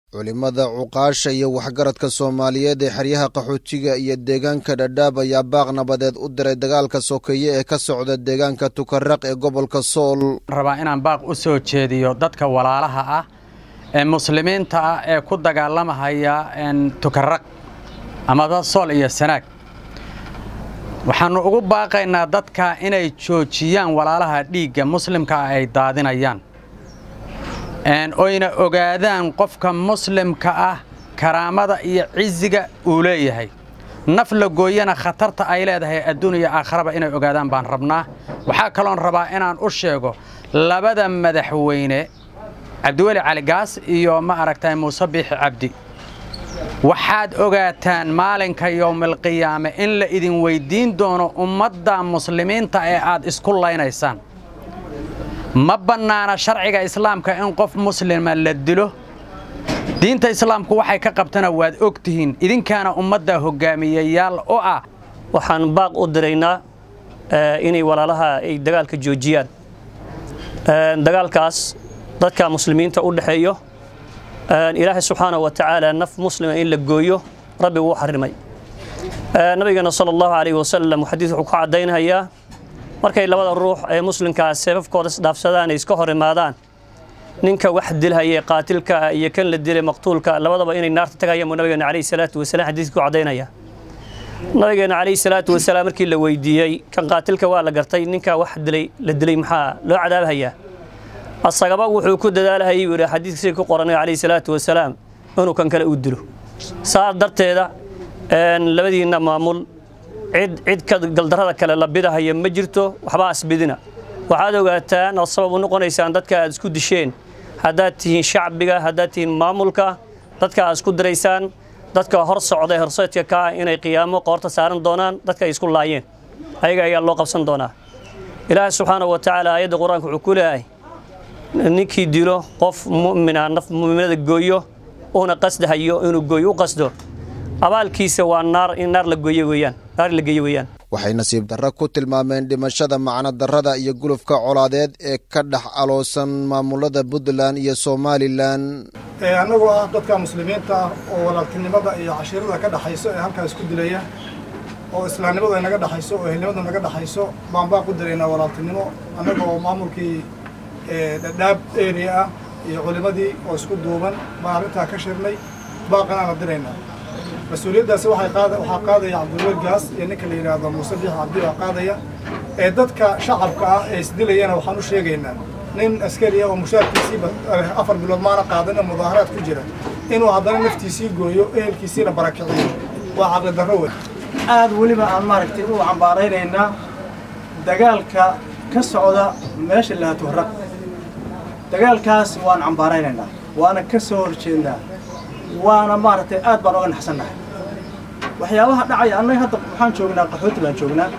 culimmada cuqaasha iyo waxgaradka soomaaliyeed ee xeryaha qaxootiga iyo deegaanka dhadhaab ayaa baaq nabadeed u diray dagaalka sokeeye ee ka socda deegaanka tukaraq ee gobolka sool rabaa inaan baaq u soo jeediyo dadka walaalaha ah ee muslimiinta ah ee ku dagaalamahaya tukaraq amaba sool iyo sanaag waxaannu ugu baaqaynaa dadka inay joojiyaan walaalaha dhiigga muslimka ah ay daadinayaan oyna ogaadaan qofka muslimka ah karaamada iyo cisiga uu leeyahay naf la gooyana khatarta ay leedahay adduun iyo aakharaba inay ogaadaan baan rabnaa waxaa kaloon rabaa inaan u sheego labada madaxweyne cabdiweli caligaas iyo ma aragtay muuse biixi cabdi waxaad ogaataan maalinka yowmilqiyaame in la idin weyddiin doono ummadda muslimiinta ee aad isku laynaysaan ma bannaana sharciga islaamka in qof muslima la dilo diinta islaamku waxay ka qabtana waad og tihiin idinkaana ummadda hoggaamiyayaal u ah waxaan baaq u diraynaa inay walaalaha ay dagaalka joojiyaan dagaalkaas dadka muslimiinta u dhexeeyo ilaahay subxaanahu wa tacaala naf muslima in la gooyo rabbi wuu xarimay nabigeena sala allahu calayhi wasalam xadiis wuxuu ku caddaynhayaa markay labada ruux ee muslimkaa seefafkooda isdhaafsadaan ay iska hor imaadaan ninka wax dilhaya qaatilka ah iyo kan la dilay maqtuulka labadaba inay naarta tagayaan buu nabigeena calayhi salaatu wasalaam xadiiska ku caddaynaya nabigeena calayhi salaatu wasalaam markii la weydiiyey kan qaatilka waa la gartay ninka wax dilay la dilay maxaa loo cadaabhayaa asagaba wuxuu ku dadaalhayay buu yidhi xadiiska sida ku qoranay calayhi salaatu wasalaam inuu kan kale u dilo saas darteeda labadiinna maamul cid cid ka galdarrada kale la bidahaya ma jirto waxbaa asbidina waxaad ogaataan oo sabab u noqonaysaan dadka aad isku disheen haddaad tihiin shacbiga haddaad tihiin maamulka dadka aad isku diraysaan dadka hor socda ee horseedka ka ah inay qiyaamo qoorta saaran doonaan dadka ay isku laayeen ayaga ayaa loo qabsan doonaa ilaahay subxaanahu wa tacaala aayadda qur-aanka wuxuu ku leeyahay ninkii dilo qof mu'mina naf mu'minada gooyo uuna qasdahayo inuu gooyo u qasdo abaalkiisa waa naar in naar la gooye weeyaan naar la geeye weeyaan waxay nasiib darro ku tilmaameen dhimashada macno darrada iyo gulufka colaadeed ee ka dhex aloosan maamulada puntland iyo somalilan annagoo ah dadka muslimiinta ah oo walaaltinimada iyo cashiirada ka dhexayso ee halkaa isku dilaya oo islaamnimadu ay naga dhexayso oo ehelnimadu naga dhexayso baan baaq u diraynaa walaaltinimo annagoo maamulkii dhadhaab area ah iyo culimadii oo isku duuban baan arrintaa ka shirnay baaqan aan la diraynaa mas-uuliyaddaasi waxay qaada waxaa qaadaya cabdulwel gaas iyo ninka la yidhaahdo muuse biix cabdi baa qaadaya ee dadka shacabka ah ee isdilayana waxaan u sheegaynaa nin askari ah oo mushaarkiisiiba afar bilood maana qaadan oo mudaaharaad ku jira inuu haddana naftiisii gooyo ehelkiisiina barakiciyo waa caqli darro wey aad weliba aan maaragtay u cambaaraynaynaa dagaalka ka socda meesha lahatuhraq dagaalkaas waan cambaaraynaynaa waana ka soo horjeednaa waana maaragtay aad baan oga naxsannahay waxyaabaha dhacaya annaga hadda waxaan joognaa qaxooti baan joognaa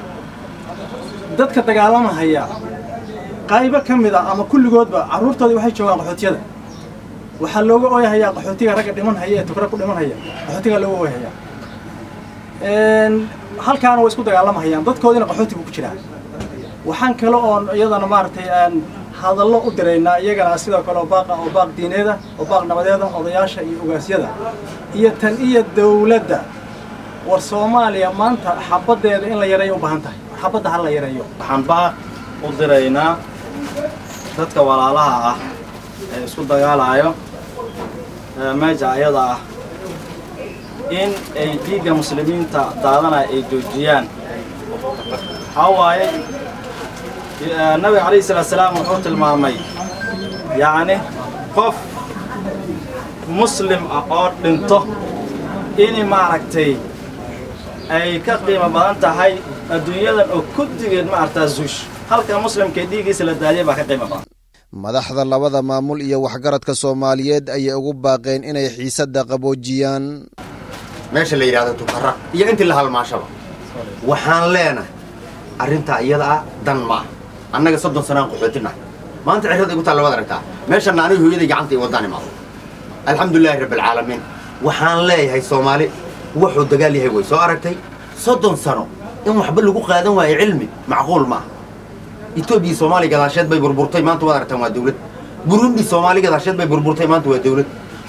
dadka dagaalamahaya qaybo ka mid a ama kulligoodba carruurtoodii waxay joogaan qaxootiyada waxaa looga ooyahayaa qaxootiga ragga dhiman haya ee tukra ku dhiman haya qaxootigaa looga ooyahayaa halkaana way isku dagaalamahayaan dadkoodiina qaxooti buu ku jiraa waxaan kale oon iyadana maaragtay aan hadallo u diraynaa iyagana sidoo kale oo baaqa oo baaq diineeda oo baaq nabadeeda odayaasha iyo ogaasyada iyo tan iyo dawladda war soomaaliya maanta xabaddeeda in la yareeyo u baahan tahay xabadda ha la yareeyo waxaan baaq u diraynaa dadka walaalaha ah ee isku dagaalaayo meesha ayada ah in ay dhiigga muslimiinta daadanaya ay joojiyaan waxaa waaye nabiga calayhi salaatu salaam wuxuu tilmaamay yacni qof muslim ah oo dhinto in maaragtay ay ka qiimo badan tahay adduunyadan oo kuddigeed maaragtaa zuush halka muslimka dhiiggiisa la daadiya baa ka qiimo badan madaxda labada maamul iyo waxgaradka soomaaliyeed ayay ugu baaqeen inay xiisadda qaboojiyaan meesha la yidhahdo tukaraq iyo intii la halmaashaba waxaan leenahay arrintaa iyada ah dan ma ah annaga soddon sanaan qaxootinnahay maanta cirrada igu taalla waad aragtaa meeshanna aniga hooyaday gacanta i waddaan imaado alxamdulilaahi rabbialcaalamiin waxaan leeyahay soomaali wuxuu dagaal yahay way soo aragtay soddon sano in waxba lagu qaadan waayo cilmi macquul ma aha etoobiya soomaaliya gadaasheed bay burburtay maanta waad aragtaan waa dawlad burundi soomaali gadaasheed bay burburtay maanta waa dawlad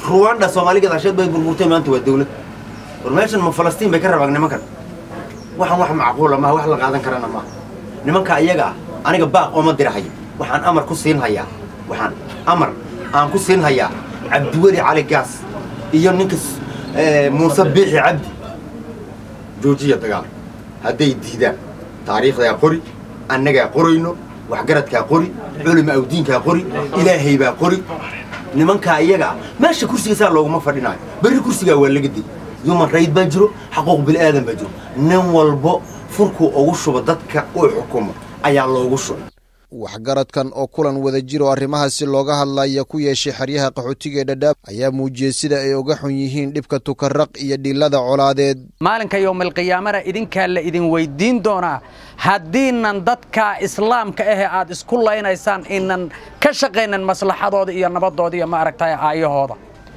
ruwanda soomaali gadaasheed bay burburtay maanta waa dawlad war meeshan ma falastiin bay ka rabaan nimankan waxaan wax macquula maaha wax la qaadan karana maaha nimanka iyaga ah aniga baaq ooma dirahayo waxaan amar ku siin hayaa waxaan amar aan ku siin hayaa cabdiweli cali gaas iyo ninka muuse biixi cabdi joojiya dagaal hadday diidaan taariikhdaa qori annagaa qorayno waxgaradkaa qori culima awdiinkaa qori ilaahay baa qori nimankaa iyaga ah meesha kursigaisaa looguma fadhinaayo berri kursigaa waa laga dey human rayd baa jiro xaquuq bil'aadan baa jiro nin walbo furkuu ugu shubo dadka uu xukumo ayaa loogu shubay waxgaradkan oo kulan wada jiro arrimahaasi looga hadlaya ku yeeshay xeryaha qaxootiga ee dhadhaab ayaa muujiyey sida ay uga xun yihiin dhibka tukaraq iyo dhilada colaadeed maalinka yowmalqiyaamana idinkaa la idin weyddiin doonaa haddiinan dadka islaamka ahe aad isku laynaysaan inan ka shaqaynan maslaxadooda iyo nabadooda iyo maaragtay aayahooda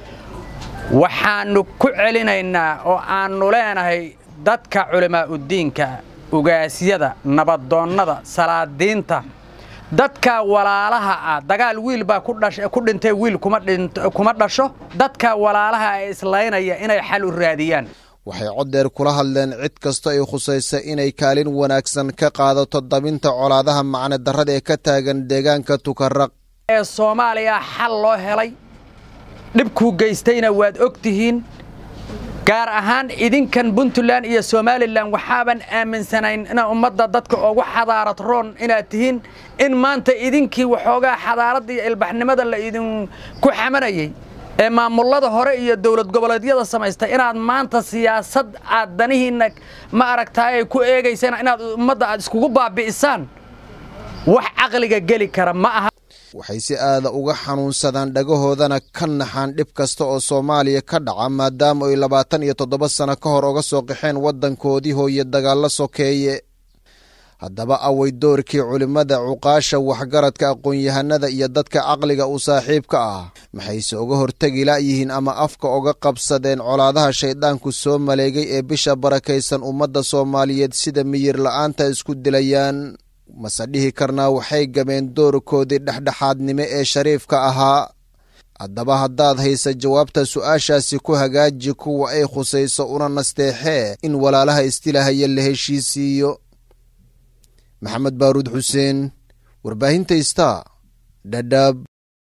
waxaannu ku celinaynaa oo aannu leenahay dadka culimaa'udiinka ugaasyada nabadoonnada salaadiinta dadka walaalaha ah dagaal wiil baa ku dhintay wiil kuma dhasho dadka walaalaha ee islaynaya inay xal u raadiyaan waxay coddeer kula hadleen cid kasta ay khusaysa inay kaalin wanaagsan ka qaadato dabinta colaadaha macne darrada ee ka taagan deegaanka tukaraq ee soomaaliya xal loo helay dhibkuu geystayna waad og tihiin gaar ahaan idinkan puntland iyo somalilan waxaaban aaminsanayn ina ummadda dadka ugu xadaarad roon inaad tihiin in maanta idinkii waxoogaa xadaaradda iyo ilbaxnimada la idinku xamanayay ee maamullada hore iyo dowlad goboleedyada samaystay inaad maanta siyaasad aad danihiinna ma aragtaay ay ku eegaysaan inaad ummadda aad iskugu baabi'isaan wax caqliga geli kara ma aha waxay si aada uga xanuunsadaan dhagahoodana ka naxaan dhib kasta oo soomaaliya ka dhaca maadaama ay labaatan iyo toddoba sano ka hor uga soo qaxeen waddankoodii hooye dagaallo sokeeye haddaba away doorkii culimmada cuqaasha waxgaradka aqoon-yahanada iyo dadka caqliga u saaxiibka ah maxayse uga hortegi la'yihiin ama afka uga qabsadeen colaadaha shayddaanku soo maleegay ee bisha barakaysan ummadda soomaaliyeed sida miyir la'aanta isku dilayaan mase dhihi karnaa waxay gameen doorkoodii dhexdhexaadnimo ee shariifka ahaa haddaba haddaad haysa jawaabta su'aashaasi ku hagaaji kuwa ay khusayso una nasteexee in walaalaha istilahaya la heshiisiiyo maxamed baaruud xuseen warbaahinta ista dhadhaab